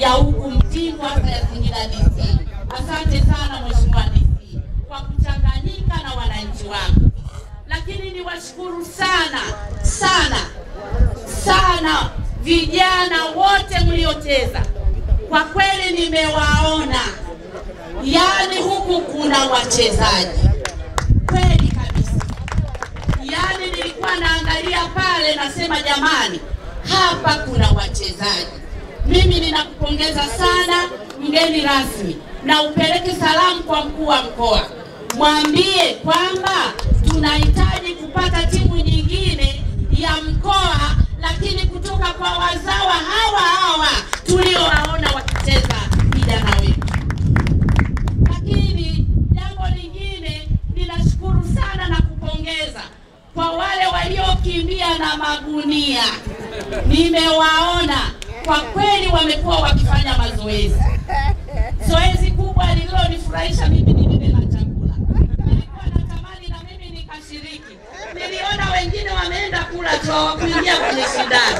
ya huku Mtindwa hasa ya Singida DC. Asante sana Mheshimiwa DC kwa kuchanganyika na wananchi wangu, lakini niwashukuru sana sana sana vijana wote mliocheza, kwa kweli nimewaona, yaani huku kuna wachezaji kweli kabisa. Yaani nilikuwa naangalia pale, nasema jamani, hapa kuna wachezaji. Mimi ninakupongeza sana mgeni rasmi, na upeleke salamu kwa mkuu wa mkoa, mwambie kwamba tunahitaji kupata timu nyingine ya mkoa, lakini kutoka kwa wazawa hawa hawa tuliowaona wakicheza vijana wetu. Lakini jambo lingine, ninashukuru sana na kupongeza kwa wale waliokimbia na magunia, nimewaona kwa kweli, wamekuwa wakifanya mazoezi. Zoezi kubwa lililonifurahisha mimi ni lile la chakula. Nilikuwa natamani na mimi nikashiriki. Niliona wengine wameenda kula tu, hawakuingia kwenye shindano.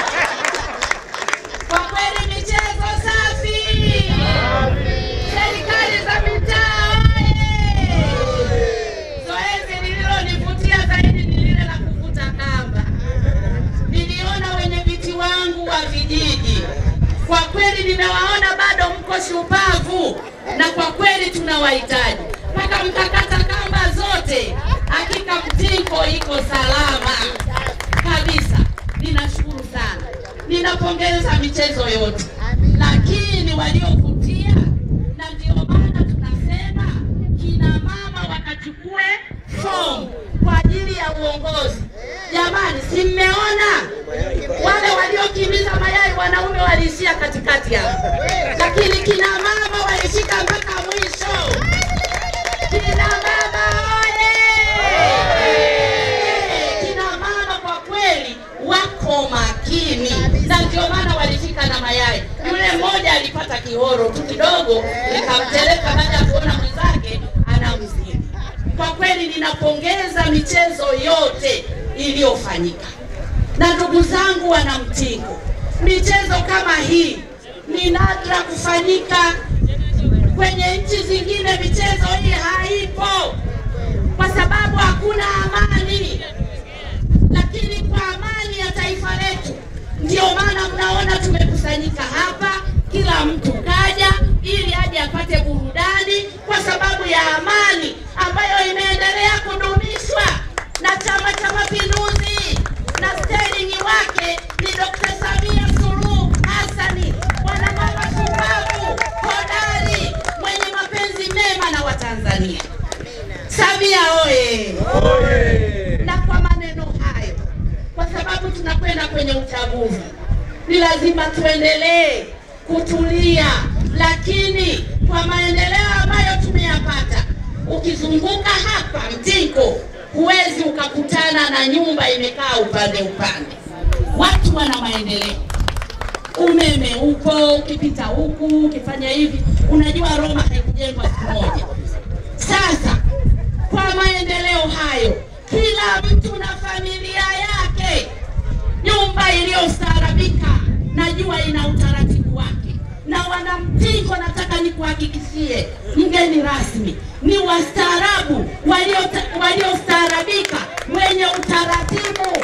Kwa kweli michezo safi. Serikali za mitaa oye! Zoezi lililonivutia zaidi ni lile la kuvuta kamba. Niliona wenye viti wangu wa vijiji, kwa kweli nimewaona bado mko shupavu, na kwa kweli tunawahitaji mpaka mkakata kamba zote. Hakika Mtingo iko salama kabisa. Ninashukuru sana, ninapongeza michezo yote, lakini waliovutia, na ndio maana tunasema kina mama wakachukue fomu kwa ajili ya uongozi. Jamani, si mmeona wale waliokimbiza mayai, wanaume waliishia katikati hapo, lakini kina mama walifika mpaka mwisho. Kina mama oye! Kina mama kwa kweli wako makini, na ndio maana walifika na mayai. Yule mmoja alipata kihoro tu kidogo, nikamteleka baada ya kuona mwenzake anamzidi. Kwa kweli ninapongeza michezo yote iliyofanyika, na ndugu zangu wana Mtingo, michezo kama hii ni nadra kufanyika kwenye nchi zingine. Michezo hii haipo kwa sababu hakuna amani, lakini kwa amani ya taifa letu, ndio maana mnaona tumekusanyika hapa, kila mtu kaja ili aje apate burudani kwa sababu ya amani ambayo imeendelea kudumishwa na Chama cha Mapinduzi na stelingi wake ni Dr. Samia Suluhu Hassani, mwanamama shupavu, hodari, mwenye mapenzi mema na Watanzania. Samia oye! Na kwa maneno hayo, kwa sababu tunakwenda kwenye uchaguzi, ni lazima tuendelee kutulia, lakini kwa maendeleo ambayo tumeyapata, ukizunguka hapa Mtingo huwezi ukakutana na nyumba imekaa upande upande. Watu wana maendeleo, umeme upo, ukipita huku ukifanya hivi, unajua Roma haikujengwa siku moja. Sasa kwa maendeleo hayo, kila mtu na familia yake, nyumba iliyostaarabika, najua ina utaratibu wake. Na wanamtingo, nataka nikuhakikishie mgeni rasmi, ni wastaarabu walio- waliostaarabika, wenye utaratibu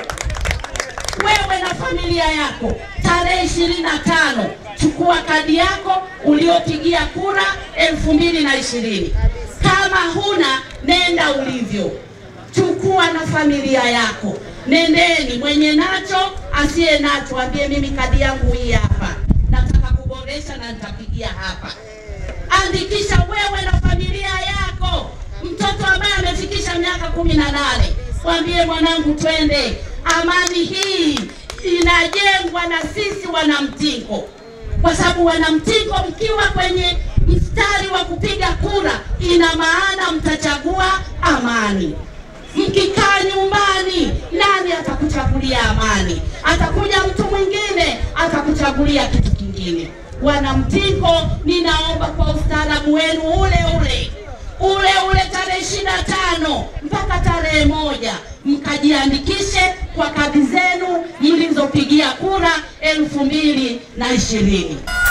wewe na familia yako tarehe ishirini na tano chukua kadi yako uliopigia kura elfu mbili na ishirini kama huna nenda ulivyo chukua na familia yako nendeni mwenye nacho asiye nacho ambie mimi kadi yangu hii hapa nataka kuboresha na nitapigia hapa andikisha wewe na familia yako mtoto ambaye amefikisha miaka kumi na nane mwambie mwanangu twende amani hii inajengwa na sisi wanamtingo kwa sababu wanamtingo mkiwa kwenye mstari wa kupiga kura ina maana mtachagua amani mkikaa nyumbani nani atakuchagulia amani atakuja mtu mwingine atakuchagulia kitu kingine wanamtingo ninaomba kwa ustaarabu wenu ule ule ule ule tarehe ishirini na tano mpaka tarehe moja mkajiandikishe kwa kadi zenu mlizopigia kura elfu mbili na ishirini